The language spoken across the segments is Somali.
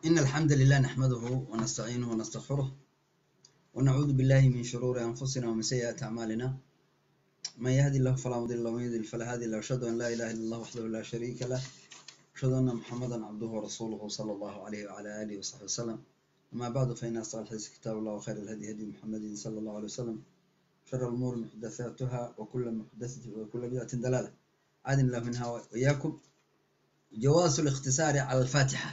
إن الحمد لله نحمده ونستعينه ونستغفره ونعوذ بالله من شرور أنفسنا ومن سيئات أعمالنا من يهدي الله فلا مضل له ومن يضلل فلا هادي له أشهد أن لا إله إلا الله وحده لا شريك له أشهد أن محمدا عبده ورسوله صلى الله عليه وعلى آله وصحبه وسلم أما بعد فإن أصدق الحديث كتاب الله وخير الهدي هدي محمد صلى الله عليه وسلم شر الأمور محدثاتها وكل محدثة وكل بدعة دلالة عادن الله منها وإياكم جواز الاختصار على الفاتحة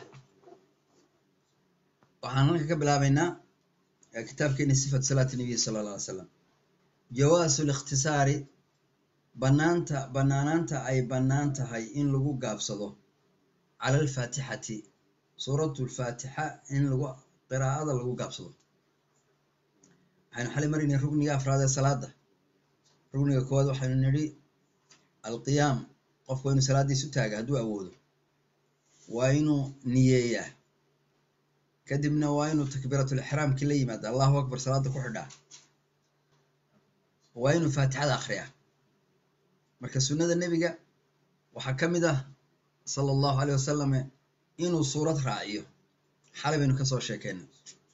waxaan halka ka bilaabaynaa kitaabkeeni sifat salaati nabiy sala alla alay slam jawaasu likhtisaari banaanta banaanaanta ay bannaan tahay in lagu gaabsado cala alfaatixati suuratu lfaatixa in lagu qiraa'ada lagu gaabsado waxaynu xali maraynay rugniga afraad ee salaada rugniga koowaad waxaynu nidhi alqiyaam qofku waa inuu salaaddiis u taaga hadduu awoodo waa inuu niyeeyaa kadibna waa inuu takbiiratulixraamkii la yimaada allahu akbar salaada ku xidhaa waa inuu faatixada akhriyaa marka sunnada nebiga waxaa ka mid ah sala allahu aleyh wasalam inuu suurad raaciyo xalay baynu kasoo sheekeyna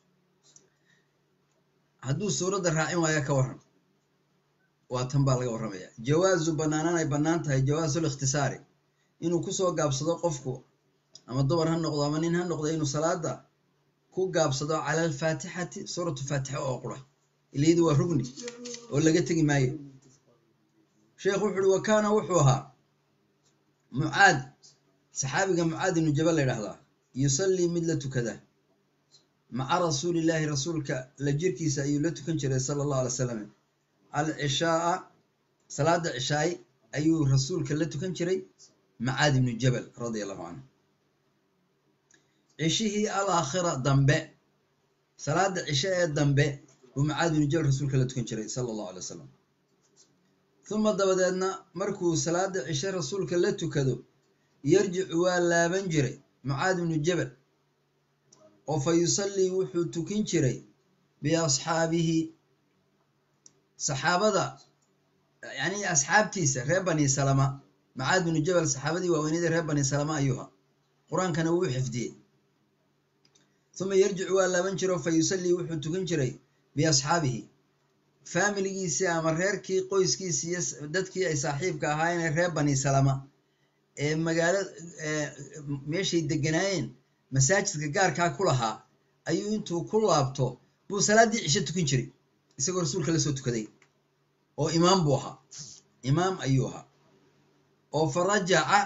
hadduu suuradda raacin waaya ka waran waa tan baa laga warramaya jawaazu banaanaan ay bannaan tahay jawaasul ikhtisaari inuu kusoo gaabsado qofku ama dumar ha noqdo ama nin ha noqdo inuu salaada ku gaabsado cala alfaatixati suuratu faatixa oo qura ilaydu waa rugni oo laga tegi maayo sheekhu wuxu uhi wa kaana wuxuu ahaa mucaad saxaabiga mucaad ibnu jabal la ydhahdaa yusallii mid la tukada maca rasuulillaahi rasuulka la jirkiisa ayuu la tukan jiray sala allahu alay slam alcishaaa salaada cishaay ayuu rasuulka la tukan jiray macaad ibnu jabal radia allahu canhu cishihii alaakhira dambe salaada cishe ee dambe buu macaad binu jabal rasuulka la tukan jiray sala allahu alay wasalam uma dabadeedna markuu salaada cishe rasuulka la tukado yarjicu waa laaban jiray mucaad binu jabal oo fa yusallii wuxuu tukin jiray biasxaabihi saxaabada yacni asxaabtiisa reer bani salama macaad binu jabal saxaabadii waaweynadii reer bani salama ayuuha qur-aankana wuu xifdiyey uma yarjicu waa laaban jiro fa yusallii wuxuu tukan jiray biasxaabihi faamiligiisii ama reerkii qoyskiisii iyo dadkii ay saaxiibka ahaayeen reer bani salama ee magaalo meeshay deganaayeen masaajidka gaarkaa ku lahaa ayuu intuu ku laabto buu salaaddii cisho tukan jiray isagoo rasuulka la soo tukaday oo imaam buu ahaa imaam ayuu ahaa oo fa rajaca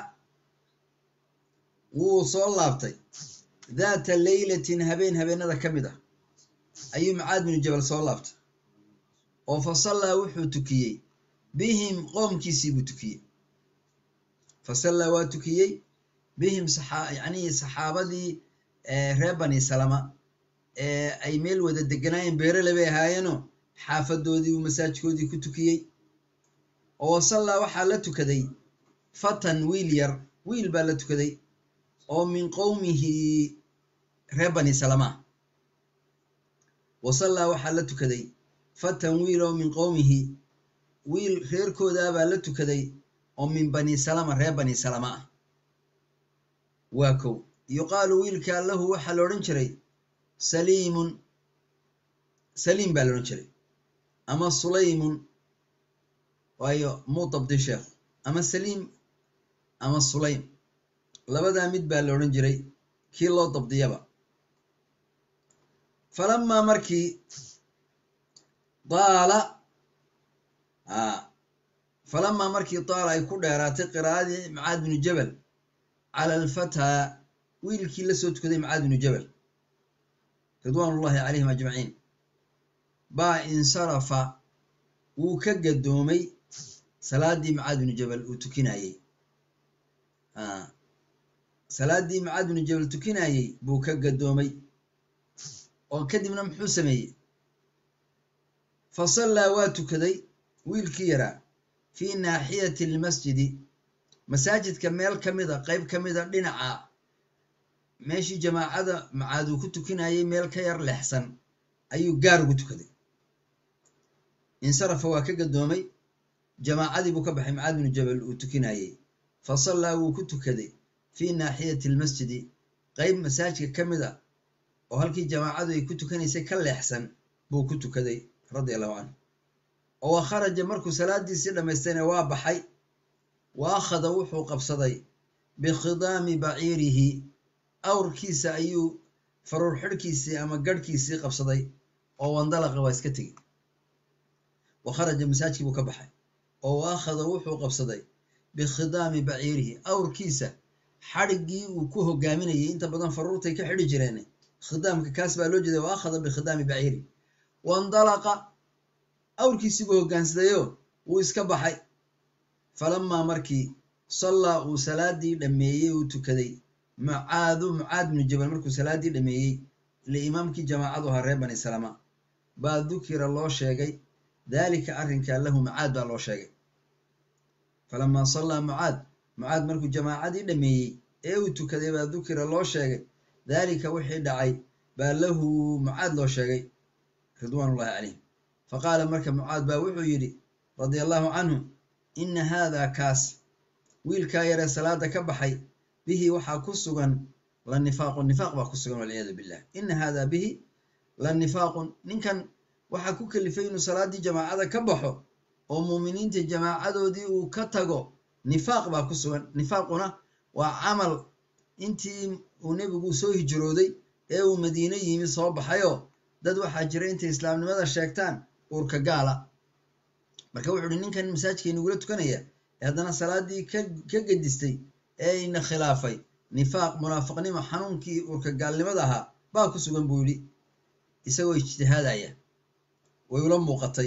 wuu soo laabtay daata leylatin habeen habeenada ka mid ah ayuu macaad binu jabal soo laabtay oo fa sallaa wuxuu tukiyey bihim qoomkiisii buu tukiyey fa sallaa waa tukiyey bihim yacnii saxaabadii reer bani salama ee ay meel wada deganaayeen beerale bay ahaayeenoo xaafadoodii uu masaajkoodii ku tukiyey oo wasallaa waxaa la tukaday fatan wiil yar wiil baa la tukaday oo min qowmihi reer bani salama wasallaa waxaa la tukaday fatan wiil oo min qowmihi wiil reerkoodaabaa la tukaday oo min bani salama reer bani salama ah waa kow yuqaalu wiilkaa lahu waxaa la odhan jiray saliimun saliim baa la odhan jiray ama sulaymun waayo muu dabdi sheekhu ama saliim ama sulaym labadaa mid baa la odhan jiray kii loo dabdiyaba falamaa markii daala falamaa markii daala ay ku dheeraatay qiraa'adii macaad binu jabal cala alfataa wiilkii la soo tukaday macaad binu jabal ridwaan ullahi calayhim ajmaciin baa insarafa wuu ka gadoomay salaaddii macaad binu jabal uu tukinayey salaaddii macaad binu jabal tukinayey buu ka gadoomay oo kadibna muxuu sameeyey fa sallaa waa tukaday wiilkii yaraa fii naaxiyati almasjidi masaajidka meel ka mida qeyb ka mida dhinaca meeshii jamaacada macaad uu ku tukinayey meel ka yar leexsan ayuu gaar ugu tukaday insarafa waa ka gadoomay jamaacadii buu ka baxay macaad binu jabal uu tukinayey fa sallaa wuu ku tukaday fii naaxiyati almasjidi qeyb masaajidka ka mid a oo halkii jamaacadu ay ku tukanaysay ka leexsan buu ku tukaday radia allahu canhu oo wa kharaja markuu salaadiisii dhammaystayna waa baxay wa akhada wuxuu qabsaday bikhidaami baciirihi awrkiisa ayuu faruur xidhkiisii ama garhkiisii qabsaday oo wandalaqa waa iska tegey wa kharaja masaajkii buu ka baxay oo wa akhada wuxuu qabsaday bikhidaami baciirihi awrkiisa xadhiggii uu ku hogaaminayay inta badan faruurtay ka xidhi jireen khidaamka kaas baa loo jeeday wa akhada bikhidaami baciirihi wandalaqa awrkiisii buu hogaansadayoo wuu iska baxay falamaa markii sallaa uu salaadii dhammeeyey uu tukaday mucaadu mucaad bnu jabal markuu salaaddii dhammeeyey ile imaamkii jamaacadu ahaa reer bani salama baa dukira loo sheegay daalika arrinkaa lahu mucaad baa loo sheegay falamaa sallaa mucaad mucaad markuu jamaacadii dhammeeyey ee uu tukaday baa dukira loo sheegay daalika wixii dhacay baa lahu mucaad loo sheegay ridwaanullahi calayhim fa qaala marka mucaad baa wuxuu yidhi radia allahu canhu inna haadaa kaas wiilkaa yaree salaada ka baxay bihi waxaa ku sugan la nifaaqun nifaaq baa ku sugan walciyaadu billah ina haadaa bihi la nifaaqun ninkan waxaa ku kalifay inuu salaaddii jamaacada ka baxo oo muuminiinta jamaacadoodii uu ka tago nifaaq baa ku sugan nifaaquna waa camal intii uu nebigu soo hijrooday ee uu madiine yimi soo baxayoo dad waxaa jira intay islaamnimada sheegtaan uurka gaala marka wuxuu uhi ninkan masaajkeenugula tukanaya ee haddana salaaddii ka gedistay ee ina khilaafay nifaaq munaafiqnimo xanuunkii uurka gaalnimada ahaa baa ku sugan buu yidhi isagoo ijtihaadaya way ula muuqatay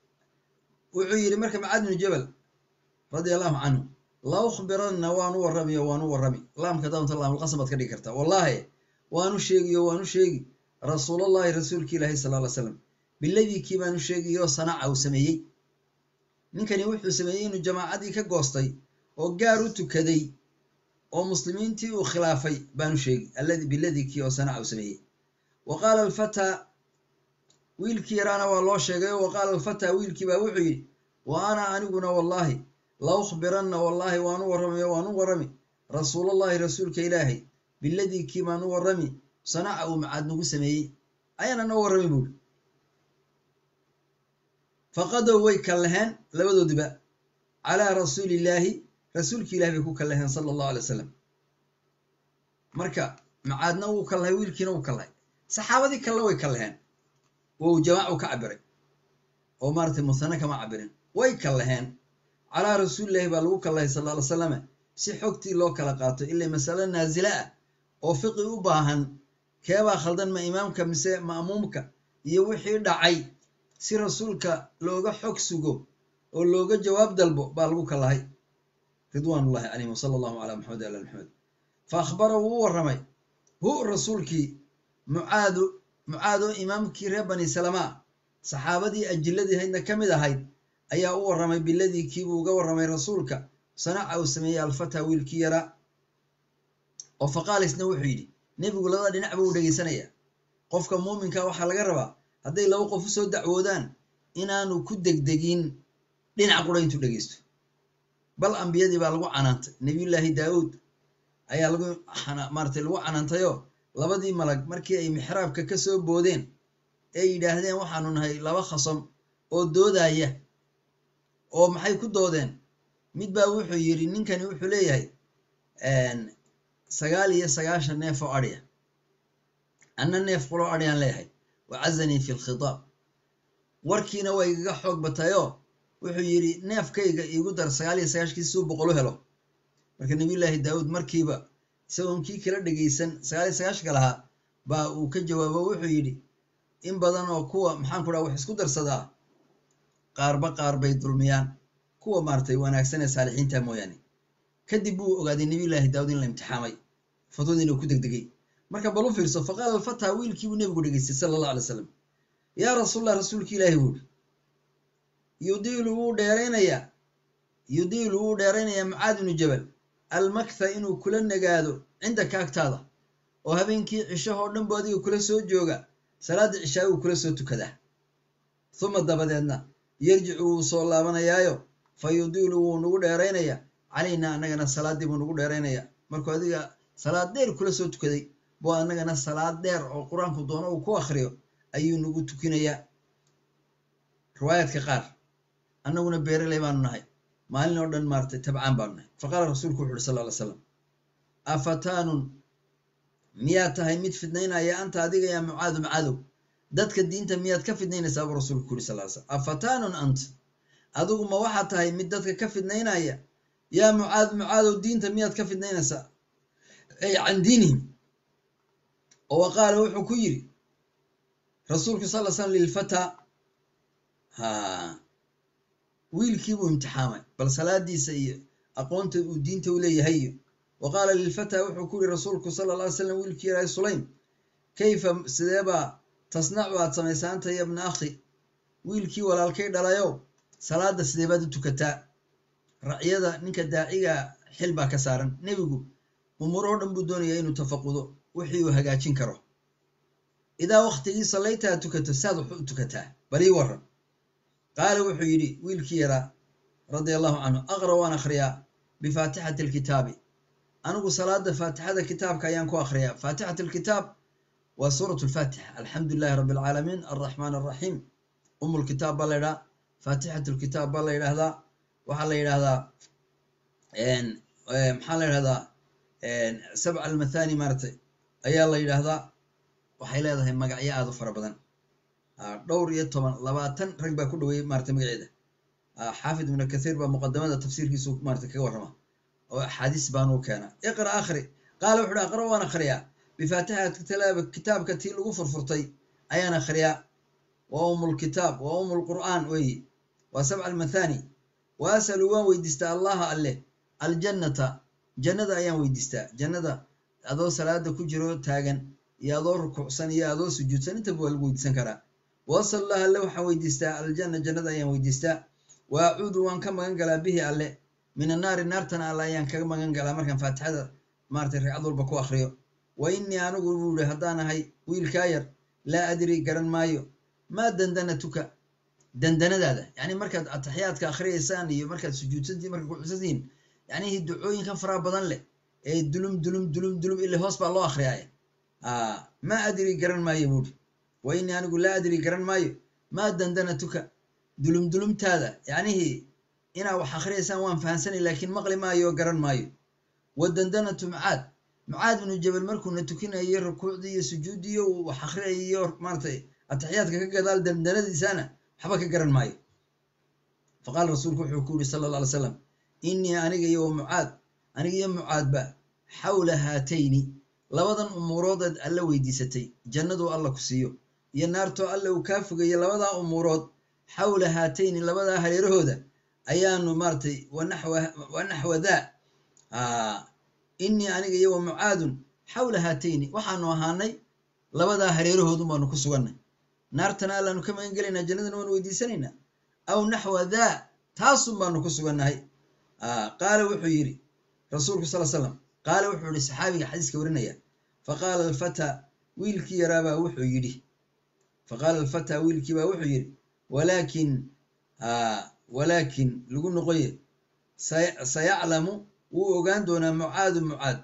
wuxuu yidhi marka macaad bnu jabal radia allahu canhu la ukhbiranna waanu warrami oo waanu warrami laamka dawnta laamulqasam baad ka dhigi kartaa wallaahi waanu sheegi oo waanu sheegi rasuulallahi rasuulki ilaahi sala ly slam biladii kii baanu sheegayoo sanaca uu sameeyey ninkani wuxuu sameeyey inuu jamaacadii ka goostay oo gaar u tukaday oo muslimiintii uu khilaafay baanu sheegi alladii biladii kii oo sanaca uu sameeyey wa qaala alfataa wiilkii yaraana waa loo sheegay oo wa qaala alfataa wiilkii baa wuxuu yidhi wa ana aniguna wallaahi la ukhbiranna wallaahi waanu warrami oo waanu warrami rasuulallahi rasuulka ilaahay biladii kii baanu warrami sanaca uu macaad nagu sameeyey ayaana noo warrami buuri faqadow way kallaheen labadoodiba calaa rasuulillaahi rasuulki ilahi bay ku kallaheen sala allahu alay wasalam marka macaadna wuu kallahay wiilkiina wuu kallahay saxaabadii kale way kallaheen wou jamaacu ka cabiray oo maaratay musane kama cabirin way kallaheen calaa rasuulillahi baa lagu kallahay sal ly salame si xogtii loo kala qaato ilay masale naasile ah oo fiqi u baahan keebaa khaldan ma imaamka mise ma'muumka iyo wixii dhacay si rasuulka looga xog sugo oo looga jawaab dalbo baa lagu kallahay ridwaan ullahi calayhim wsala allahu calaa maxamed ala maxamed fa akhbara wuu u warramay hu rasuulkii mucaadu mucaado imaamkii reer bani salamaa saxaabadii ajiladii haydna ka mid ahayd ayaa u warramay biladii kiibuu uga warramay rasuulka sanaca uu sameeyey alfataa wiilkii yaraa oo faqaalisna wuxuu yidhi nebigu labada dhinac buu u dhegaysanaya qofka muuminka waxaa laga rabaa hadday laba qof u soo dacwoodaan inaanu ku degdegin dhinac qura intuu dhegaysto bal ambiyadii baa lagu canaantay nebiyullaahi daawuud ayaa lagu maaratay lagu canaantayoo labadii malag markii ay mixraabka ka soo boodeen ee yidhaahdeen waxaanu nahay laba khasom oo doodaya oo maxay ku doodeen mid baa wuxuu yidhi ninkani wuxuu leeyahay sagaal iyo sagaashan neef oo adhiya anna neef quloo adhiyaan leeyahay wacazanii fi lkhitaab warkiina waa igaga xoog batayoo wuxuu yidhi neefkayga iigu dar sagaal iyo sagaashkii suu boqol u helo marka nebiyullaahi daawuud markiiba isagoon kii kala dhegaysan sagaal iyo sagaashka lahaa baa uu ka jawaabo wuxuu yidhi in badan oo kuwa maxaan ku dhaha wax isku darsadaa qaarba qaar bay dulmiyaan kuwa maaratay wanaagsan ee saalixiinta mooyaane kadib buu ogaaday nebiyullaahi daawud in la imtixaamay fatwadiina ku degdegay marka bal u fiirso faqaala alfataa wiilkii buu nebigu dhegaystay sala allah alay slam yaa rasuulallah rasuulki ilaahi buuri yudiilu wuu dheeraynayaa yudiilu wuu dheeraynayaa mucaad ibnu jabal almaktha inuu kula nagaado cindaka agtaada oo habeenkii cishahoo dhan bu adiga kula soo jooga salaadda cishaa uu kula soo tukadaa uma dabadeedna yarjicu wuu soo laabanayaayo fa yudiilu wuu nagu dheeraynayaa calaynaa annagana salaaddii buu nagu dheeraynayaa markuu adiga salaad dheer kula soo tukaday boo annagana salaad dheer oo qur-aanku doono uu ku akriyo ayuu nagu tukinayaa riwaayaadka qaar annaguna beeraley baanu nahay maalin oo dhan maaratay tabcaan baanu nahay faqaala rasuulku wuxu uhi sal ly slam afataanun miyaad tahay mid fidnaynaya anta adiga yaa mucaadu mucaadow dadka diinta miyaad ka fidnaynaysaa buu rasuulku ku yuri sal ly slam afataanun ant adigu ma waxaad tahay mid dadka ka fidnaynaya yaa mucaad mucaadow diinta miyaad ka fidnaynaysaa ay can diinihim oo wa qaala wuxuu ku yidhi rasuulku sal l slam lilfataa ha wiilkiibuu imtixaamay bal salaadiisa iyo aqoonta uu diinta u leeyahay iyo wa qaala lilfataa wuxuu ku yihi rasuulku sala alla ly slam wiilkii yarahay sulaym kayfa sideebaa tasnacu aad samaysaa anta ya bna akhi wiilkii walaalkay dhalayow salaada sideebaad u tukataa racyada ninka daaciga xil baa ka saaran nebigu umuuroo dhan buu doonayaa inuu tafaqudo wixii uu hagaajin karo idaa waktigii sallayta aad tukato saad wax u tukataa balii waran qaala wuxuu yidhi wiilkii yaraa radia allahu canhu aqra waan akhriyaa bifaatixati alkitaabi anigu salaada faatixada kitaabka ayaan ku akhriyaa faatixat alkitaab waa suurat lfaatixa alxamdu lilahi rabbi alcaalamiin alraxmaan alraxiim um lkitaab baa la ydhaha faatixat lkitaab baa la yidhaahdaa waxaa la yidhaahdaa maxaa la yidhahdaa sabca almathani maaratay ayaa la yidhaahdaa waxay leedahay magacyo aad u fara badan dhowr iyo toban labaatan rag baa ku dhaweeyey maratay magaceeda xaafid ibnu kathiir baa muqadamada tafsiirkiisu maratay kaga warrama oo axaadiis baanuu keena iqra akhri qaala wuxu uhi aqra waan akhriyaa bifaatixati kitaabka tii lagu furfurtay ayaan akhriyaa wa umu lkitaab wa umu lqur'aan weeye waa sabca almathani wa asalu waan weydiistaa allaha alleh aljannata jannada ayaan weydiistaa jannada adoo salaada ku jiro taagan iyo adoo rukuucsan iyo adoo sujuudsan intaba waa lagu weydiisan karaa wa asalullaha alle waxaan weydiistaa aljanna jannada ayaan weydiistaa wa acuudu waan ka magan galaa bihi alle min annaari naartana alle ayaan kaga magan galaa markaan faatixada maaratay ragcad walba ku akriyo wa innii anigu buu ihi haddaan ahay wiilkaa yar laa adri garan maayo maa dandanatuka dandanadaada yacni markaad ataxiyaadka akhriyaysaan iyo markaad sujuudsantihin markaad kucudsantihiin yacnihii ducooyinkan faraha badan leh ee dulum dulum dulum dulum ile hoos baa loo akhriyaaye maa adri garan maayo buuhi wa innii anigu laa adri garan maayo maa dandanatuka dulum dulumtaada yacnihii inaa wax akhriyaysaan waan fahamsanay laakiin maqli maayo oo garan maayo wa dandanatu mucaad mucaad binu jabal markuuna tukinayo rukuucdii iyo sujuuddii iyo wax akhriyayo maaratay ataxiyaadka ka gadaal dandanadiisana waxba ka garan maayo fa qaala rasuulku wuxuu ku yidhi sala alla alay slam innii aniga iyo wa mucaad aniga iyo mucaadba xawla haatayni labadan umuuroodeed alla weydiisatay jannaduu alla ku siiyo iyo naartoo alla uu kaa fogeeyo labadaa umuurood xawla haatayni labadaa hareerahooda ayaanu maaratay wa naxwa daa innii aniga iyo wa mucaadun xawla haatayni waxaanu ahaanay labadaa hareerahoodun baanu ku sugannay naartana allaanu ka magan gelaynaa jannadana waanu weydiisanaynaa aw naxwa daa taasun baanu ku sugannahay qaala wuxuu yidhi rasuulku sal slam qaala wuxuu yihi saxaabiga xadiiska warinaya faqaala alfataa wiilkii yaraabaa wuxuu yidhi faqaala alfataa wiilkiibaa wuxuu yidhi walaakin walaakin lagu noqoye sayaclamu wuu ogaan doonaa mucaadu mucaad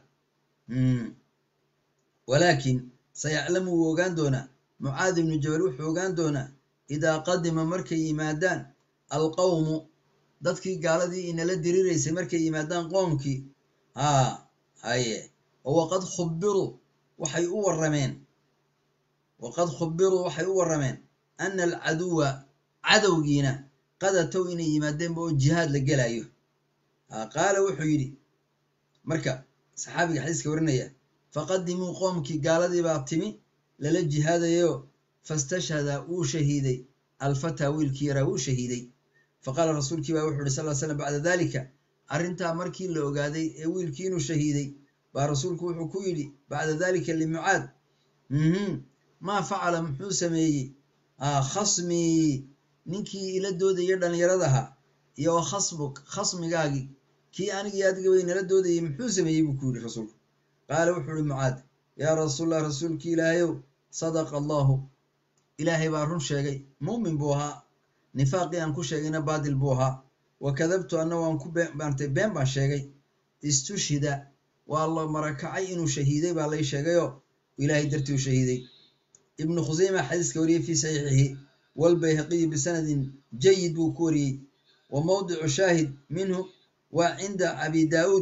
walaakin sayaclamu wuu ogaan doonaa mucaad ibnu jabal wuxuu ogaan doonaa idaa qadima markay yimaadaan alqawmu dadkii gaaladii inala diriraysay markay yimaadaan qoomkii haa haye oo waqad khubiruu waxay u warrameen waqad khubiruu waxay u warrameen ana alcaduwa cadowgiina qadatow inay yimaadeenba oo jihaad la gelaayo qaala wuxuu yidhi marka saxaabiga xadiiska warinaya faqadimuu qoomkii gaaladii baa timi lala jihaadayo fastashhada wuu shahiiday alfataa wiilkii yaraa wuu shahiiday faqaala rasuulkii baa wuxu uhi sal slam bacda dalika arrintaa markii la ogaaday ee wiilkii inuu shahiiday baa rasuulku wuxuu ku yidhi bacda dalika limucaad maa facala muxuu sameeyey khasmii ninkii ila doodaya dhallinyaradaha iyo wa khasbuk khasmigaagii kii anigii adiga way nala doodayay muxuu sameeyey buu ku yidhi rasuulku qaala wuxuu uhi mucaad yaa rasuulallah rasuulkii ilaahayow sadaqa allahu ilaahay baa run sheegay muumin buu ahaa nifaaqii aan ku sheegayna baadil buu ahaa wa kadabtu anna waan ku maartay been baan sheegay istushhida waa la marakacay inuu shahiiday baa lay sheegayoo ilaahay dartii u shahiiday ibnu khuseyma xadiiska wariyey fii saxiixihi walbayhaqiyu bisanadin jayid buu ku wariyey wa mowdicu shaahid minhu waa cinda abi daauud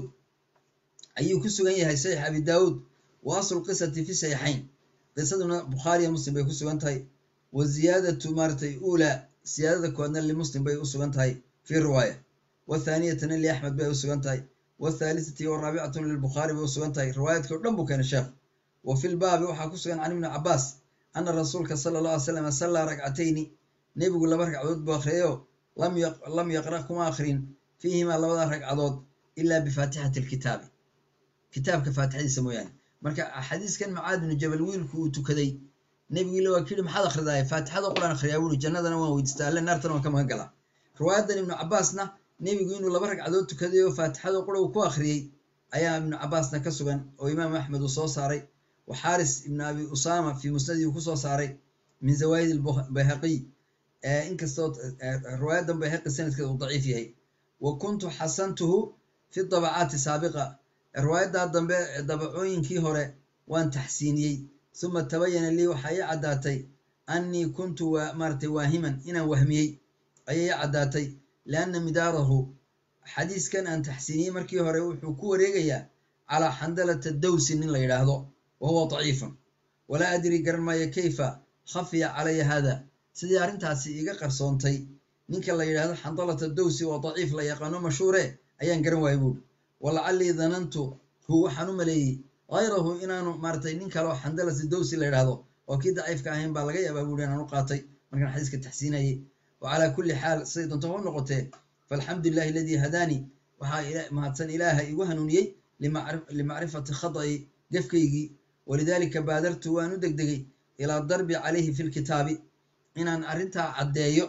ayuu ku sugan yahay saxiix abi daauud wa aslu qisati fi saxiixayn qisaduna bukhaariya muslim bay ku sugan tahay wa ziyaadatu maaratay uulaa siyaadada koodna limuslim bay u sugan tahay fii riwaaya wathaaniyatana liaxmed bay u sugan tahay wathaalisati waraabicatun lilbukhaari bay u sugan tahay riwaayadkii o dhan buu keenay sheekh wa fi lbaabi waxaa ku sugan can ibni cabaas ana rasuulka sala allah alay slam sallaa ragcatayni nebigu laba ragcadood buu akhriyayo lam yaqra' kuma akhrin fiihimaa labada ragcadood ilaa bifaatixati alkitaabi kitaabka faatixadiisa mooyaane marka xadiiskan macaad binu jabal wiilku uu tukaday nebigila waa kuyidhi maxaad akhridaay faatixada quraan akhriyaa wuuri jannadana waan weydiistaa alle naartana waan ka magan galaa riwaayadan ibnu cabaasna nebigu inuu laba ragcadood tukaday oo faatixada qura uu ku akhriyey ayaa ibnu cabaasna ka sugan oo imaam axmed uu soo saaray wa xaaris ibnu abi usaama fii musnadii uu kusoo saaray min zawaayid bayhaqiy inkastoo riwaayadan bayhaqi sanadkeeda uu daciif yahay wa kuntu xasantuhu fi dabacaati saabiqa riwaayaddaa dambe dabacooyinkii hore waan taxsiiniyey suma tabayana lii waxaa ii caddaatay annii kuntu maaratay waahiman inaan wahmiyey ayay ii caddaatay lianna midaarahu xadiiskan aan taxsiiniyey markii hore wuxuu ku wareegayaa calaa xandalata dawsi nin la yidhaahdo wa huwa daciifun walaa adri garan maayo kayfa khafiya calaya haada sidii arrintaasi iga qarsoontay ninka la yidhaahdo xandalata dawsi waa daciif la yaqaano mashhuure ayaan garan waayay buuri walacallii danantu hu waxaan u maleeyey hayrahu inaanu maaratay nin kaleo xandalata dawsi la yidhaahdo oo kii daciifka ahayn baa laga yaabaa buuri inaan u qaatay markaan xadiiska taxsiinayay wa calaa kulli xaal siday doonto ha u noqotee faalxamdu lilahi aladii hadaanii waxaa mahadsan ilaaha igu hanuuniyey limacrifati khada'i gefkaygii walidaalika baadartu waan u degdegay ilaa darbi calayhi fi lkitaabi inaan arrintaa caddeeyo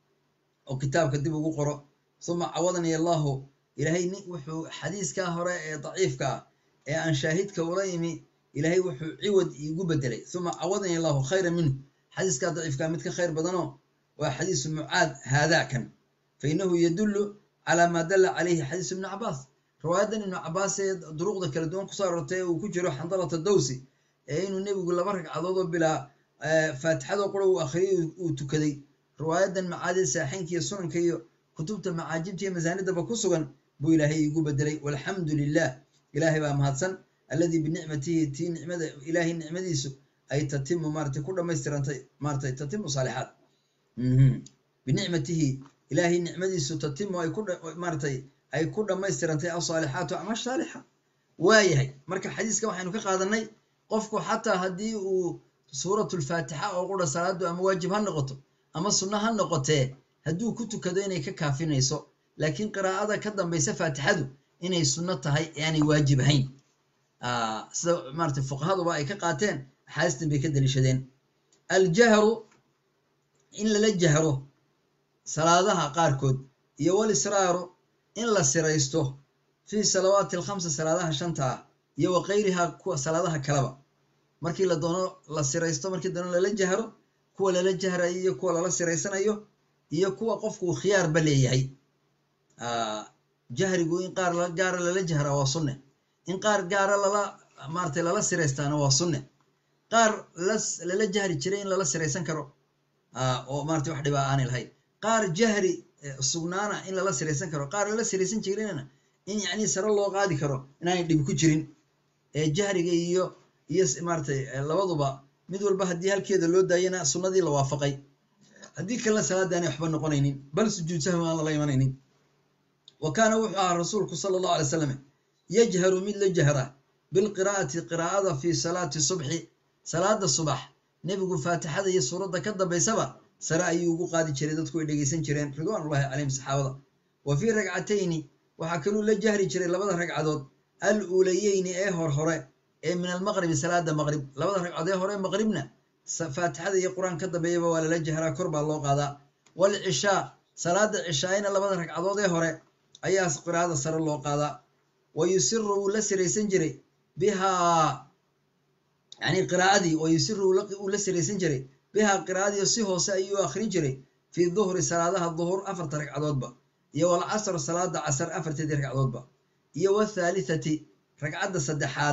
oo kitaabka dib ugu qoro suma cawadanii allahu ilaahay ni wuxuu xadiiskaa hore ee daciifka ah ee aan shaahidka ula yimi ilaahay wuxuu ciwad iigu bedelay suma cawadanii allahu khayra minhu xadiiskaa daciifkaa mid ka khayr badanoo waa xadiisu mucaad haadaakan fa innahu yadullu calaa maa dalla calayhi xadiisu ibni cabaas riwaayadan ibnu cabaas ee duruuqda kala duwan kusoo arortay ee uu ku jiro xandalata dawsi ee inuu nebigu laba ragcadood oo bilaa faatixadoo qura uu akhriyay uu tukaday riwaayadan macaadee saaxinka iyo sunanka iyo kutubta macaajibta iyo masaanidaba ku sugan buu ilaahay iigu bedelay walxamdu lilah ilaahay baa mahadsan alladii binicmatihi tii nicmada ilaahay nicmadiisu ay tatimu maaratay ku dhammaystirantay maaratay tatimu saalixaat binicmatihi ilaahay nicmadiisu tatimu ay ku maaratay ay ku dhammaystirantay asaalixaatu acmaash saalixa waayahay marka xadiiska waxaynu ka qaadanay qofku xataa haddii uu suuratulfaatixa oo qura salaadu ama waajib ha noqoto ama sunno ha noqotee hadduu ku tukado inay ka kaafinayso laakiin qiraa'ada ka dambaysa faatixadu inay sunno tahay ee aanay waajib ahayn sida maarata fuqahaduba ay ka qaateen axaastan bay ka daliishadeen aljahru in lala jahro salaadaha qaarkood iyo walisraaru in la siraysto fii salawaati alkhamsa salaadaha shanta ah iyo wa kayrihaa kuwa salaadaha kaleba markii la doono la siraysto markii doono lala jahro kuwa lala jahrayo iyo kuwa lala siraysanayo iyo kuwa qofku uu khiyaarba leeyahay jahrigu in qaar gaara lala jahraa waa sunne in qaar gaara lala maaratay lala siraystaana waa sunne qaar lala jahri jiray in lala siraysan karo oo maratay wax dhibaa aanay lahayn qaar jahri sugnaana in lala siraysan karo qaar lala siraysan jirinna in yacni sare loo qaadi karo inaanay dhib ku jirin ee jahriga iyo iyo maaratay labaduba mid walba haddii halkeeda loo daayana sunnadii la waafaqay haddii kalena salaadda aanay waxba noqonaynin bal sujuud sahwi aan lala imanaynin wa kaana wuxuu ahaa rasuulku sala allahu alay slam yajharu mid la jahra bilqiraa'ati qiraa'ada fii salaati subxi salaada subax nebigu faatixada iyo suuradda ka dambaysaba sare ayuu ugu qaadi jiray dadku way dhegeysan jireen ridwaanullahi calayhim saxaabada wa fii ragcatayni waxaa kaluu la jahri jiray labada ragcadood al uulayeyni ee hor hore ee min almaqribi salaada maqrib labada ragcadood ee hore maqribna faatixada iyo qur-aan ka dambeeyaba waa lala jahraa kor baa loo qaadaa walcishaa salaada cishaayna labada ragcadood ee hore ayaa qiraa'ada sare loo qaadaa wa yusiru wuu la siraysan jiray bihaa yani qiraa'adii wa yusiru wuu la siraysan jiray bihaa qiraa'adii si hoose ayuu akhrin jiray fii duhri salaadaha duhur afarta ragcadoodba iyo walcasr salaada casar afarteedii ragcadoodba iyo wathaalithati ragcadda saddexaad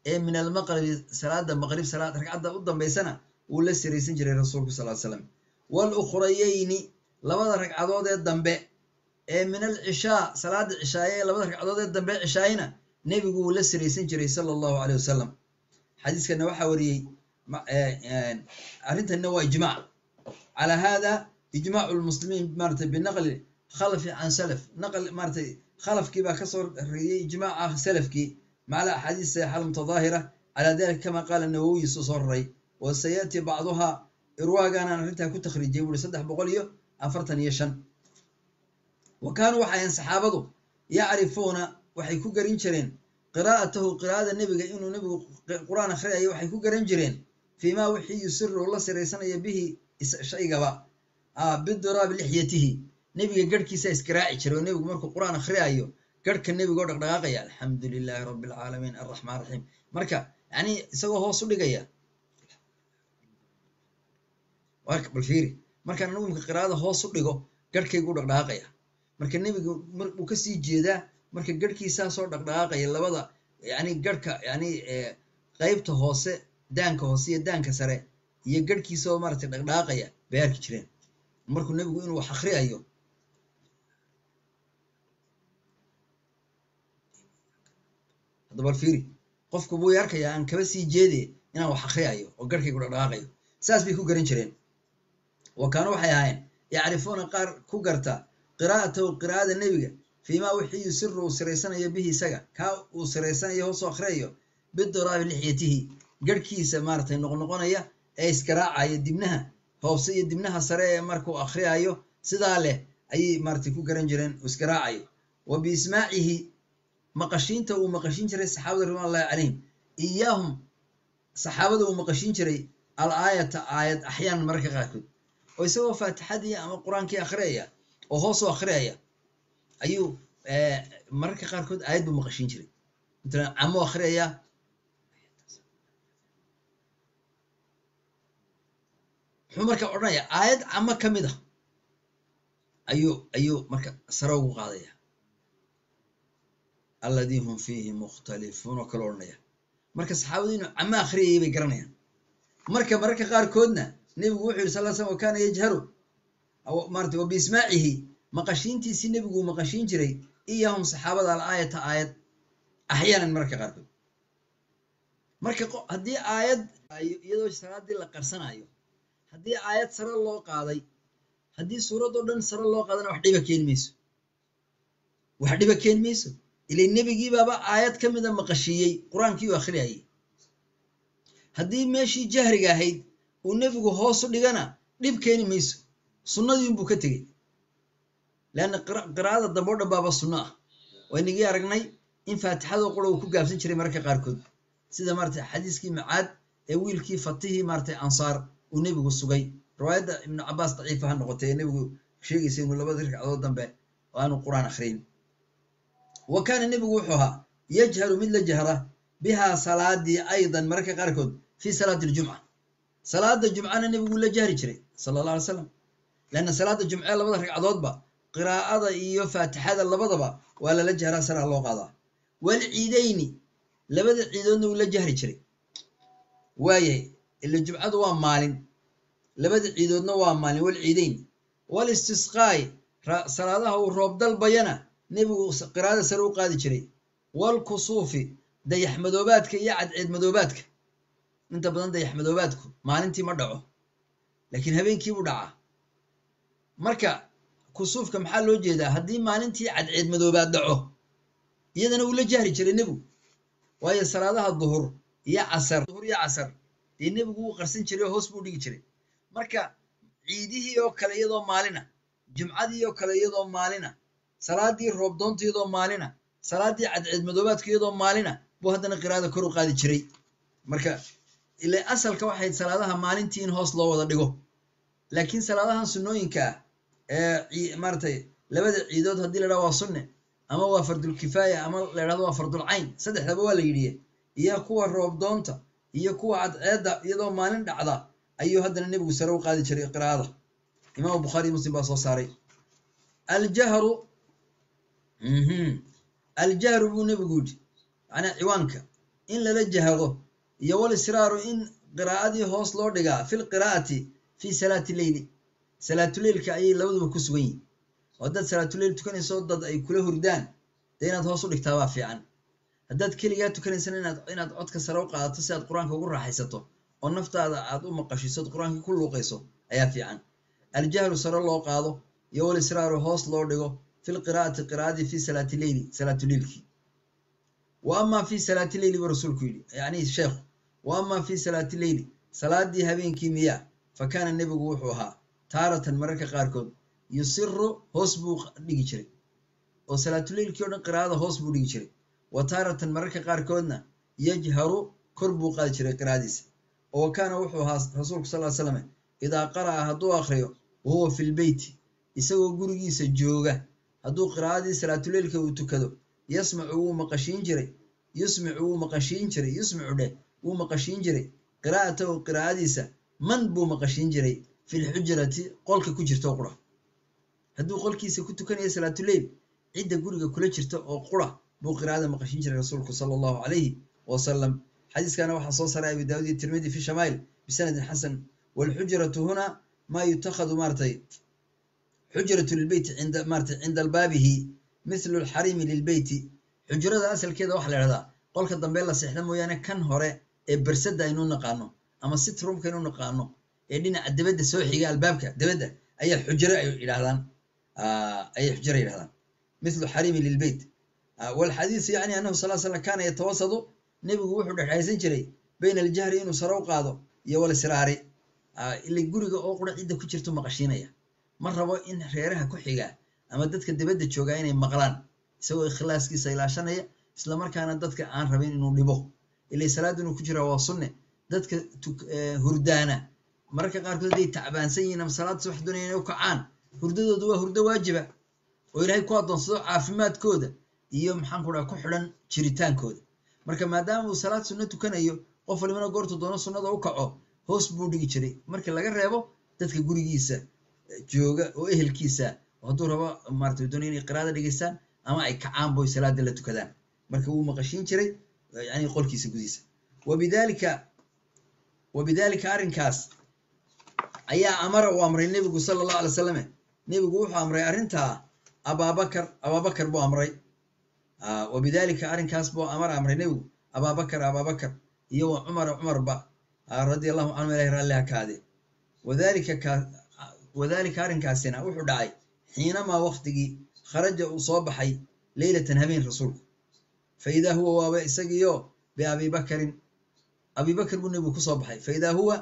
ee min almaqribi salaada maqrib salaad ragcadda u dambaysana wuu la siraysan jiray rasuulku sal ly slam waalukhrayeyni labada ragcadood ee dambe ee min alcishaa salaada cishaaye ee labada ragcadood ee dambe cishaayena nebigu wuu la siraysan jiray sala allahu caleyh wasalam xadiiskana waxaa wariyey arrintanna waa ijmaac calaa haada ijmaacu lmuslimiin maratay binaqli khalfi can salaf naql maaratay khalafkii baa kasoo reeyey ijmaaca salafkii macala axaadiis saxiixa almutadaahira calaa dalika kama qaala nawowiy suu soo raray wa sayaati bacduhaa irwaagaanaan arrintaa ku takhriijiyay wuuri saddex boqol iyo afartan iyo shan wa kaanuu waxay ahayn saxaabadu yacrifuuna waxay ku garan jireen qiraa'atahu qiraa'ada nebiga inuu nebigu qur-aan akhriyayo waxay ku garan jireen fii maa wixii yusiru la siraysanaya bihi shaygaba biduraabi lixyatihi nebiga garhkiisa isgaraaci jiray oo nebigu markuu qur-aan akhriyayo garhka nebigoo dhaqdhaqaaqaya alxamdu lilaahi rabbi alcaalamiin arraxmaan raxiim marka yani isagoo hoos u dhigaya bal fiiri markaan anigu imka qiraa'ada hoos u dhigo garhkaygu dhaqdhaqaaqaya marka nebigu wuu kasii jeedaa marka garhkiisaasoo dhaqdhaqaaqaya labada yani garhka yani qeybta hoose daanka hoose iyo daanka sare iyo garhkiisaoo maratay dhaqdhaqaaqaya bay arki jireen markuu nebigu inuu wax akriyayo haddaba bal fiiri qofku buu arkayaa aan kaba sii jeede inaan wax akriyayo oo garhkaygu dhaqdhaqaaqayo saas bay ku garan jireen wa kaanu waxay ahaayeen yacrifuuna qaar ku garta qiraa'atahu qiraa'ada nebiga fii maa wixii yusiru uu siraysanayo bihi isaga kaa uu siraysanayo hoosoo akhriyayo biduraabi lixyatihi garhkiisa maaratay noqnoqonaya ee isgaraacaya dibnaha hoose iyo dibnaha sare ee markuu akhriyayo sidaa leh ayay maaratay ku garan jireen uu isgaraacayo wa biismaacihi maqashiinta uu maqashin jiray saxaabada ridwan allahi calayhim iyaahum saxaabada uu maqashin jiray al aayata aayad axyaanan mararka qaarkood oo isagoo faatixadii ama qur-aankii akhriyaya oo hoos u akhriyaya ayuu mararka qaarkood aayad buu maqashin jiray matalan camo akhriyaya muxuu marka odhanaya aayad camo ka mid a ayuu ayuu marka sare ugu qaadaya alladii hum fiihi mukhtalifuun oo kale odhanaya marka saxaabadu inuu camo akhriyayay bay garanayaan marka mararka qaarkoodna nebigu wuxuu yiri sal slam wa kaana yajharu marata wa biismaacihi maqashiintiisii nebiguu maqashiin jiray iyahum saxaabada al aayata aayad axyaanan mararka qaarkood marka haddii aayad iyadoo salaadii la qarsanayo haddii aayad sare loo qaaday haddii suuradoo dhan sare loo qaadana wax dhiba keeni mayso wax dhiba keeni mayso ilay nebigiibaaba aayad ka mida maqashiiyey qur-aankii uu akhriyayay haddii meeshii jahriga ahayd uu nebigu hoosu dhigana dhib keeni mayso sunnadii unbuu ka tegey leanna qiraa'ada dambe o dhan baaba sunno ah waynagii aragnay in faatixadoo qura uu ku gaabsan jiray mararka qaarkood sida maratay xadiiskii macaad ee wiilkii fatihii maratay ansaar uu nebigu sugay riwaayadda ibnu cabaas daciifa ha noqotay ee nebigu sheegaysa inuu labadii ragcadood dambe oo aanu qur-aan akhriyin wa kaana nebigu wuxuu ahaa yajharu mid la jahra bihaa salaadii aydan mararka qaarkood fii salaati aljumca salaada jumcana nebiguu la jahri jiray sala alla alay slam leanna salaada jumcee labada ragcadoodba qiraa'ada iyo faatixada labadaba waa lala jahraa saraa loo qaadaa waalciidayni labada ciidoodna wuu la jahri jiray waayahay ila jumcadu waa maalin labada ciidoodna waa maalin walciidayn walistisqaai salaadaha uu roob dalbayana nebigu qiraa'ada sare u qaadi jiray waalkusuufi dayax madoobaadka iyo cadceed madoobaadka inta badan dayax madoobaadku maalintii ma dhaco laakiin habeenkiibuu dhacaa marka kusuufka maxaa loo jeedaa haddii maalintii cadceed madoobaad dhaco iyadana wuu la jahri jiray nebigu waayo salaadaha duhur iyo casar duhur iyo casar dee nebigu wuu qarsan jiray oo hoos buu dhigi jiray marka ciidihii oo kale iyadoo maalina jumcadii oo kale iyadoo maalina salaadii roobdoonta iyadoo maalina salaadii cadceed madoobaadka iyadoo maalina buu haddana qiraada kor u qaadi jiray marka ila asalka waxayd salaadaha maalintii in hoos loo wada dhigo laakiin salaadahan sunnooyinka ah ee maaratay labada ciidood haddii la dhaha waa sunne ama waa fardulkifaaya ama la dhahdo waa fardulcayn saddexdaba waa la yidhiye iyo kuwa roobdoonta iyo kuwa cadceedda iyadoo maalin dhacda ayuu haddana nebigu sare u qaadi jiray qiraa'ada imaamu bukhaari muslim baa soo saaray aljahru aljahru buu nebigu yidhi macnaa ciwaanka in lala jahado iyo walisraaru in qiraa'adii hoos loo dhigaa fi lqiraa'ati fi salaati leyli salaatuleylka ayay labaduba ku sugan yihin oo haddaad salaatuleyl tukanayso dad ay kula hurdaan dee inaad hoos u dhigtaa baa fiican haddaad keligaa tukanaysana inaad inaad codka sare u qaadato si aad qur-aanka ugu raaxaysato oo naftaada aad u maqashiso od qur-aanka ku luuqayso ayaa fiican aljahlu sare loo qaado iyo walisraaru hoos loo dhigo fi lqiraa'ati qiraa'adii fi salaati leyli salaatuleylkii wa amaa fi salaati leyli buu rasuulku yidhi yacni sheekhu wa amaa fi salaati leyli salaadii habeenkii miyaa fa kaana nebigu wuxuu ahaa taaratan mararka qaarkood yusiru hoos buu dhigi jiray oo salaatuleylkii o dhan qiraa'ada hoos buu dhigi jiray wa taaratan mararka qaarkoodna yajharu kor buu qaadi jiray qiraa'adiisa oo wa kaana wuxuu ahaa rasuulku sal ly slame idaa qara'a hadduu akhriyo wa huwa fi lbeyti isagoo gurigiisa jooga hadduu qiraa'adii salaatuleylka uu tukado yasmacu wuu maqashiin jiray yusmicu wuu maqashiin jiray yusmicu dheh wuu maqashiin jiray qiraa'atahu qiraa'adiisa man buu maqashiin jiray fi lxujrati qolka ku jirta oo qura hadduu qolkiisa ku tukanayo salaatuleyl cidda guriga kula jirta oo qura buu qiraa'ada maqashiin jiray rasuulku sala allahu calayhi wasalam xadiiskana waxaa soo saaray abi daawud iyo tirmidi fi shamail bisanadin xasan waalxujratu huna maa yutakhadu maaratay xujratu lilbeyti cinda maaratay cinda albaabihi mithlu alxarimi lilbeyti xujrada asalkeeda waxaa la idhahdaa qolka dambe la seexda mooyaane kan hore ee bersadda aynu naqaano ama sitrumka aynu naqaano ee dhinaca debedda soo xiga albaabka debedda ayaa xujre ay yidhahdaan ayay xujre yidhahdaan mithlu xarimi lilbeyt walxadiisu yacni annahu sal slam kaana yatawasadu nebigu wuxuu dhexaysan jiray bayna aljahri inuu sare u qaado iyo walisraari ila guriga oo qura cidda ku jirto maqashiinaya ma rabo in reeraha ku xigaa ama dadka debadda joogaa inay maqlaan isagoo ikhlaaskiisa ilaashanaya islamarkaana dadka aan rabin inuu dhibo ilay salaada inuu ku jiraa waa sunne dadka hurdaana mararka qaarkood hadday tacbaansan yihiin ama salaada subax doonaya inay u kacaan hurdadoodu waa hurdo waajiba oo ilaahay ku addoonsado caafimaadkooda iyo maxaan ku dhaha ku xidhan jiritaankooda marka maadaama uu salaad sunno tukanayo qof walibana goortu doono sunnada u kaco hoos buu dhigi jiray marka laga reebo dadka gurigiisa jooga oo ehelkiisa hadduu rabo maarata doonaya inay qiraada dhegeystaan ama ay kacaan boy salaada la tukadaan marka wuu maqashiin jiray yani qolkiisa gudiisa wabidalika wabidalika arrinkaas ayaa amara uu amray nebigu sala allahu alay slam nebigu wuxuu amray arrintaa abaabakar abaabakar buu amray wabidalika arrinkaas buu amar amray nebigu abaabakar abaabakar iyo wa cumara cumarba radia allahu canhum ilahi raalliha kaade wadalika ka wadalika arrinkaasina wuxuu dhacay xiinamaa waktigii kharaja uu soo baxay leylatan habeen rasuulku fa idaa huwa waaba isagiyo biabi bakarin abibakar buu nebigu kusoo baxay faidaa huwa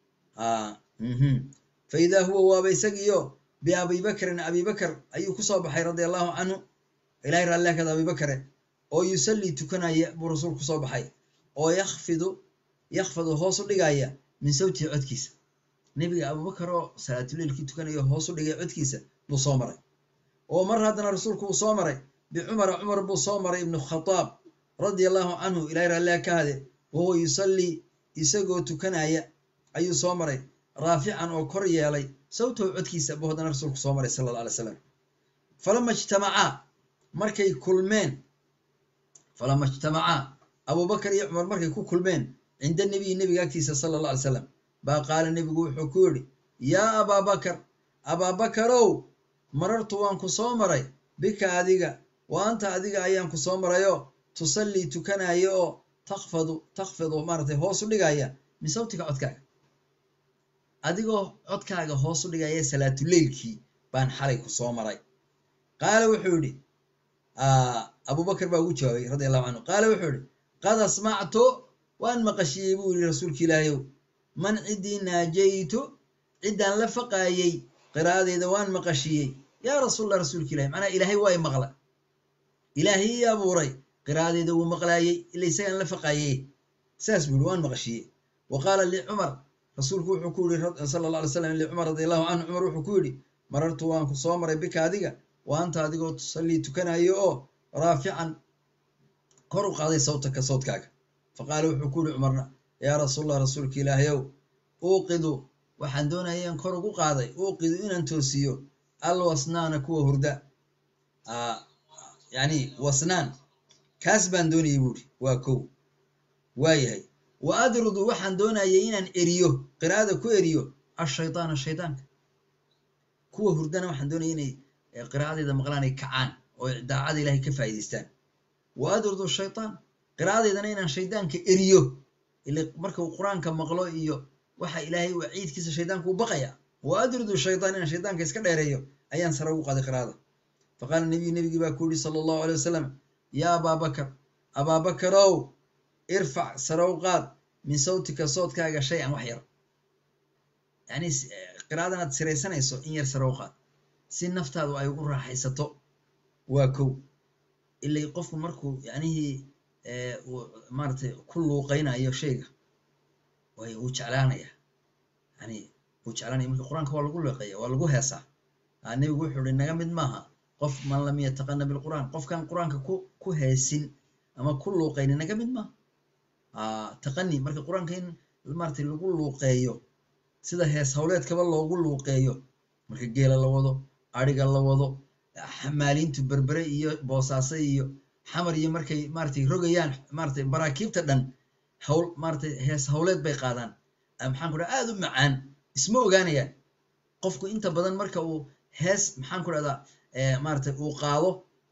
fa idaa huwa waaba isagiyo biabibakrin abibakar ayuu kusoo baxay radia allahu canhu ilahay raalliha kaada abibakare oo yusallii tukanaya buu rasuulku kusoo baxay oo yakfidu yakfadu hoos u dhigaya min sawtihi codkiisa nebiga abubakar oo salaatuleylkii tukanayo hoos u dhigay codkiisa buu soo maray oo mar haddana rasuulku uu soo maray bicumara cumar buu soo maray ibnu khadaab radia allahu canhu ilahay raalliha ka hade wahuwa yusallii isagoo tukanaya ayuu soo maray raafican oo kor yeelay sawtahu codkiisa buu haddana rasuulku soo maray sala alla alay slam falama ijtamacaa markay kulmeen falama ijtamacaa abubakar iyo cumar markay ku kulmeen cinda nebiyi nebiga agtiisa sala alla alay slam baa qaala nebigu wuxuu ku yidhi yaa abaabakar abaabakarow marartu waan ku soo maray bika adiga wa anta adiga ayaan ku soo marayoo tusallii tukanaya oo takfadu takfidu maaratay hoos u dhigaya min sawtiga codkaaga adigoo codkaaga hoos u dhigaya salaatuleylkii baan xalay ku soo maray qaala wuxuu yidhi abubakar baa ugu jawaabay radi allahu canhu qaala wuxuu yihi qad asmactu waan maqashiyey buu yihi rasuulka ilaahayow man ciddii naajaytu ciddaan la faqaayey qiraa'adeyda waan maqashiyey yaa rasuulallah rasuulka ilahi macnaa ilaahay waa i maqla ilaahay ii abuuray qiraa'adeyda wuu maqlaayey ila isagaan la faqaayey saas buu yihi waan maqashiyey wa qaala licumar rasuulku wuxuu ku yihi sala alla alay slam licumar radi allahu canhu cumar wuxuu ku yidhi marartu waan ku soo maray bika adiga wa anta adigoo tusallii tukanayo oo raafican kor u qaaday sawtaka sawtkaaga fa qaala wuxuu ku yihi cumarna yaa rasuulallah rasuulka ilaahayow uuqidu waxaan doonayaan kor ugu qaaday uuqidu inaan toosiyo al wasnaana kuwa hurda yani wasnaan kaas baan doonayay buuhi waa kow waayahay wa adrudu waxaan doonayay inaan eriyo qiraa'ada ku eriyo ashaydaana shaydaanka kuwa hurdana waxaan doonaya inay qiraa'adayda maqlaan ay kacaan oo daacada ilahay ka faa'idaystaan wa adrudu shaydaan qiraa'adaydana inaan shaydaanka eriyo ila markuu qur-aanka maqlo iyo waxa ilaahay waciidkiisa shaydaanka u baqaya wa adrudu shaydaan inaan shaydaanka iska dheereeyo ayaan sare ugu qaaday qiraa'ada faqaala nabiyu nabigii baa ku yihi sala allahu alay wasalam yaa abaabakar abaabakarow irfac sarow qaad min sawtika soodkaaga shay an wax yar yani qiraa'adan aad siraysanayso in yar sarow qaad si naftaadu ay ugu raaxaysato waa kow ilay qofku markuu yanihii maaratay ku luuqaynayo shayga way wuu jeclaanaya yani wuu jeclaanaya marka qur-aanka waa lagu luuqeeya waa lagu heesaa nebigu wuxuu ihi naga mid maaha qof man lam yataqana bilqur'aan qofkan qur-aanka ku ku heesin ama ku luuqaynin naga mid maaha taqani marka qur-aanka in maaratay lagu luuqeeyo sida hees hawleedkaba loogu luuqeeyo marka geela la wado adhiga la wado xamaaliintu berbere iyo boosaaso iyo xamar iyo markay maaratay rogayaan maaratay baraakiibta dhan hawl maaratay hees hawleed bay qaadaan maxaan ku dhaha aada u macaan isma ogaanayaan qofku inta badan marka uu hees maxaan ku dhahdaa maaratay uu qaado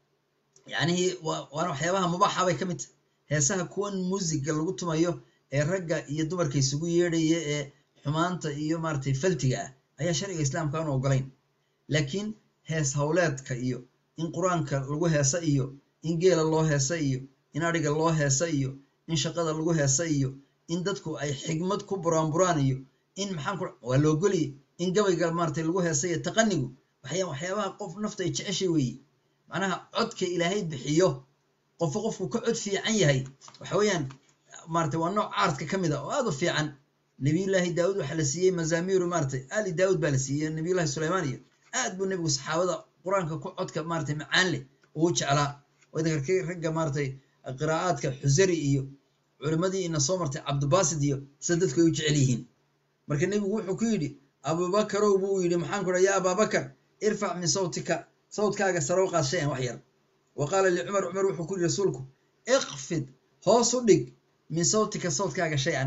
yacnihii waana waxyaabaha mubaaxa bay ka mid tahay heesaha kuwan muusiga lagu tumayo ee ragga iyo dumarka isugu yeedhaya ee xumaanta iyo maaratay faltiga ah ayaa sharciga islaamka aan ogolayn laakiin hees hawleedka iyo in qur-aanka lagu heesa iyo in geela loo heesa iyo in adhiga loo heesa iyo in shaqada lagu heesa iyo in dadku ay xigmad ku buraanburaan iyo in maxaan ku waa la ogoliye in gabayga maaratay lagu heesa iyo taqanigu waxya waxyaabaha qof nafta ay jeceshay weeye macnaha codka ilaahay bixiyo qofka qofku ka cod fiican yahay waxa weeyaan maaratay waa nooc caartka ka mid a oo aad u fiican nabiyullaahi daawud waxaa la siiyey mazaamiiru maaratay ali daawud baa la siiyey nabiyullahi suleymaan iyo aad buu nebigu saxaabada qur-aanka ku codka maaratay macaan leh uu jeclaa wadankarkay ragga maaratay qiraa'aadka xusari iyo culimmadii ina soo martay cabdibaasid iyo sida dadku ay u jecel yihiin marka nebigu wuxuu ku yidhi abubakarow buu yidhi maxaan ku dhaha ya abaabakar irfac min sawtika sawtkaaga sarow qaad shay an wax yar wa qaala licumar cumar wuxuu ku yidhi rasuulku iqfid hoos u dhig min sawtika sawtkaaga shay-an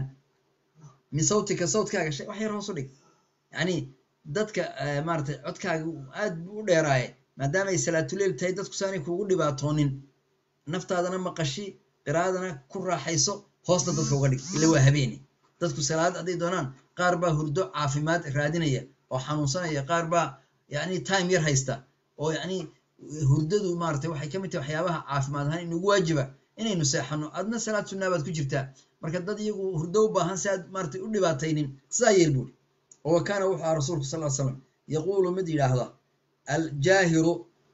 min sawtika sawtkaaga shay wax yar hoos u dhig yacni dadka maaratay codkaaga aad buu u dheeraaye maadaama ay salaatuleyl tahay dadku saanay kuugu dhibaatoonin naftaadana maqashi qiraa'adana ku raaxayso hoosta dadka uga dhig ila waa habeeni dadku salaad hadday doonaan qaar baa hurdo caafimaad raadinaya oo xanuunsanaya qaar baa yacni time yar haysta oo yacni hurdadu maaratay waxay ka mid tahay waxyaabaha caafimaad ahaan inugu waajiba inaynu seexano adna salaad sunnaa baad ku jirtaa marka dad iyagu hurdo u baahan si aad maaratay u dhibaataynin sidaa yeel buuri oo wa kaana wuxuu aha rasuulku sal ly slam yaquulu mid yidhaahda aljaahiru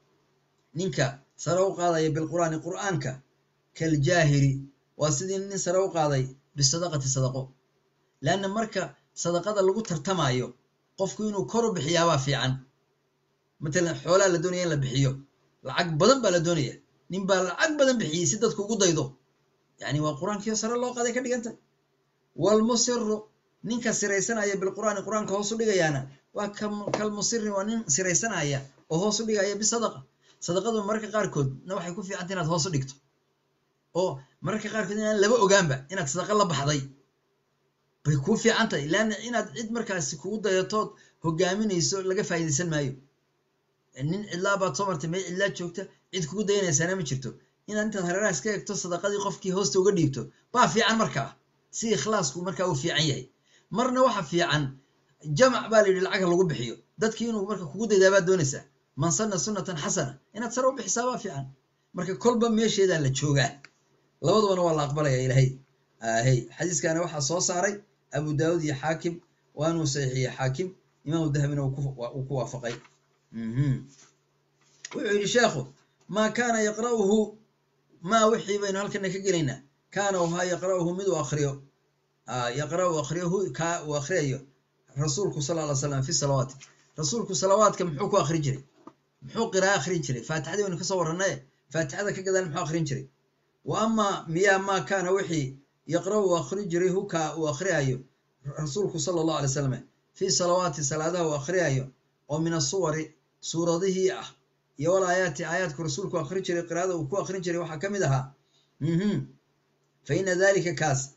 ninka sare u qaadaya bilqur'aani qur'aanka kaljaahiri waa sidii nin sare u qaaday bisadaqati sadaqo leanna marka sadaqada lagu tartamaayo qofku inuu kor u bixiyaabaa fiican matalan xoolaa la doonaya in la bixiyo lacag badan baa la doonaya nin baa lacag badan bixiyey si dadku ugu daydo yacni waa qur-aankiio sare loo qaaday ka dhiganta waalmusiru ninka siraysanaya bilqur'aani qur-aanka hoos u dhigayaana waa kalmusiri waa nin siraysanaya oo hoos u dhigaya bisadaqa sadaqadu mararka qaarkoodna waxay ku fiicanta inaad hoos u dhigto oo mararka qaarkood inaan laba ogaanba inaad sadaqa la baxday bay kuu fiican tahay leanna inaad cid markaasi kugu dayatood hogaaminayso laga faa'iidaysan maayo nin cidlaa baad soo martay meel cidlaa joogta cid kugu dayanaysaana ma jirto inaad intaad hareeraha iska egto sadaqadii qofkii hoosta uga dhiibto baa fiican markaa si ikhlaasku markaa uu fiican yahay marna waxa fiican jamac baa la yidhi lacagha lagu bixiyo dadkii inuu marka kugu daydaa baad doonaysaa man sanna sunnatan xasana inaad sare u bixisaa baa fiican marka kolba meesheedaa la joogaa labadubana waa la aqbalaya ilahay ahey xadiiskana waxaa soo saaray abu daawud iyo xaakim waanuu saxiixiyey xaakim imaamu dahabina uu ku waafaqay wuxuu yidhi sheekhu maa kaana yaqra'uhu maa wixii baynu halkana ka gelaynaa kaana uhaa yaqra'uhu mid uu akriyo yaqra'u akriyahu kaa uu akriyayo rasuulku sal ly slam fi salawaati rasuulku salawaadka muxuu ku akrin jiray muxuu qira'a akrin jiray faatixadii waynu kasoo warranaye faatixada ka gadaal muxuu akrin jiray wa amaa miyaa maa kaana wixii yaqra'u uu akrin jiray hukaa uu akriyayo rasuulku sala allahu alay slam fii salawaati salaadaha uu akriyayo oo min asuwari suuradihii ah iyo wal aayaati aayaadku rasuulku akrin jiray qiraa'ada uu ku akrin jiray waxaa ka mid ahaa fa ina dalika kaas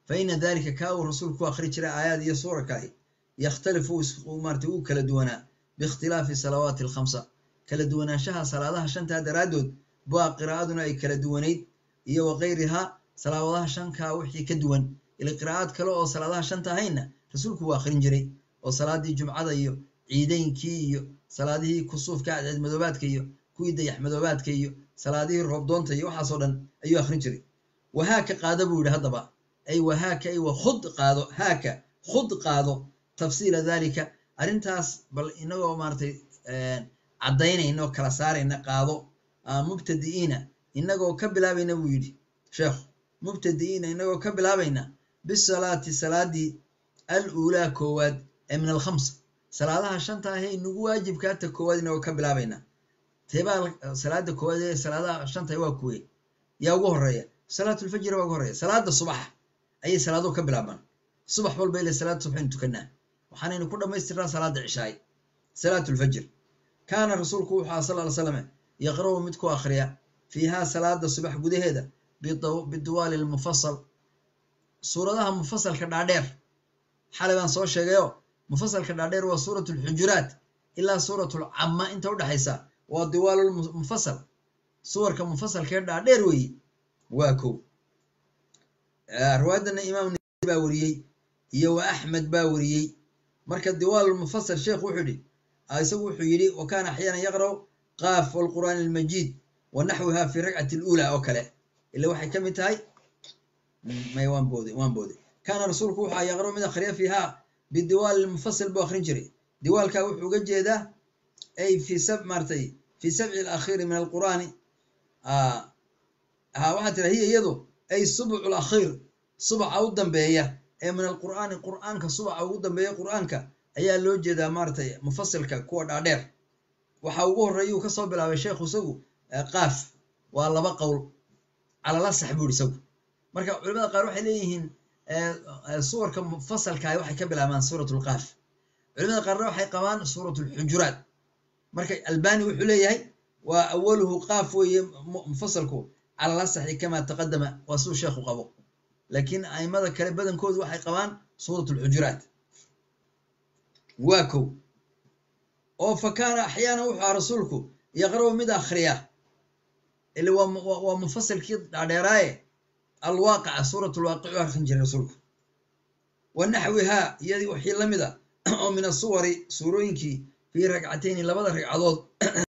fa ina dalika kaa uu rasuulku ku akhri jiray aayaad iyo suurakahi yakhtalifu maarata uu kala duwanaa biikhtilaafi salawaati alkhamsa kala duwanaanshaha salaadaha shantaa daraaddood baa qiraa'aduna ay kala duwanayd iyo wa kayrihaa salaawadaha shankaa wixii ka duwan ila qiraa'aad kale oo salaadaha shanta ahaynna rasuulku waa akhrin jiray oo salaadii jumcada iyo ciideynkii iyo salaadihii kusuufka cadceedmadoobaadka iyo kuwii dayaxmadoobaadka iyo salaadihii roobdoonta iyo waxaasoo dhan ayuu akhrin jiray wahaaka qaado buu yidhi haddaba ay wahaaka ay wa khud qaado haaka khud qaado tafsiila dalika arrintaas bal inagoo maaratay caddaynayna oo kala saarayna qaado mubtadi'iina inagoo ka bilaabayna buu yidhi sheekhu mubtadi'iina inagoo ka bilaabayna bisalaati salaadii al uulaa koowaad ee min alkhamsa salaadaha shanta ahee nagu waajibkaata koowaad inagoo ka bilaabayna teebaa salaada koowaad ee salaadaha shanta waa kuwe yaa ugu horeeya salaatulfajr baa ugu horeeya salaada subax ayay salaaduhu ka bilaabaan subax walba ila salaada subaxaynu tukanaa waxaanaynu ku dhammaystirnaa salaada cishaay salaatulfajr kaana rasuulku wuxuu aha sal ly slam yaqra'u mid ku akhriya fiihaa salaada subax gudaheeda biduwaali lmufasal suuradaha mufasalka dhaadheer xalay baan soo sheegayo mufasalka dhaadheer waa suurat lxujuraat ilaa suurat lcamma inta udhexaysa waa diwaalulmufasal suwarka mufasalkee dhaadheer weeye waa kow riwaayadana imaam nai baa wariyey iyo wa axmed baa wariyey marka diwaalulmufasal sheekhu wuxuu yihi isagu wuxuu yidhi wa kaana axyaana yaqra'u qaaf walqur'aan almajiid wa naxwiha fi ragcati alula oo kale ila waxay ka mid tahay may waan boode waan boode kaana rasuulku waxaa yaqra'u mid akhriya fiihaa bidiwaali lmufasil buu akhrin jiray diwaalkaa wuxuu uga jeedaa ay fi sab maaratay fi sabci alakhiiri min alqur'aani ha waxaa tira hiya iyadu ay subcu lakhiir subaca u dambeeya ee min alqur'aani qur'aanka subaca ugu dambeeya qur'aanka ayaa loo jeedaa maaratay mufasilka kuwa dhaadheer waxa ugu horreeyuu kasoo bilaabay sheekhu isagu qaaf waa laba qowl calala sax buu ihi isagu marka culimada qaar waxay leeyihiin suwarka mufasalkaah waxay ka bilaabaan suurat lqaaf culimada qaarna waxay qabaan suurat lxujuraat marka albani wuxuu leeyahay waa awaluhu qaaf weeye mufasalku calala saxi kamaa taqadama waa siduu sheekhu qabo laakiin aimada kale badankoodu waxay qabaan suurat lxujuraat waa kow oo fa kaana axyaana wuxuu aha rasuulku yaqra'u mid akhriya ile waa mufasilkii dhaadheeraaye alwaaqica suurat lwaaqic u akhrin jiray rasuulku wa naxwihaa iyadii wixii la mid a oo min asuwari suurooyinkii fii ragcatayni labada ragcadood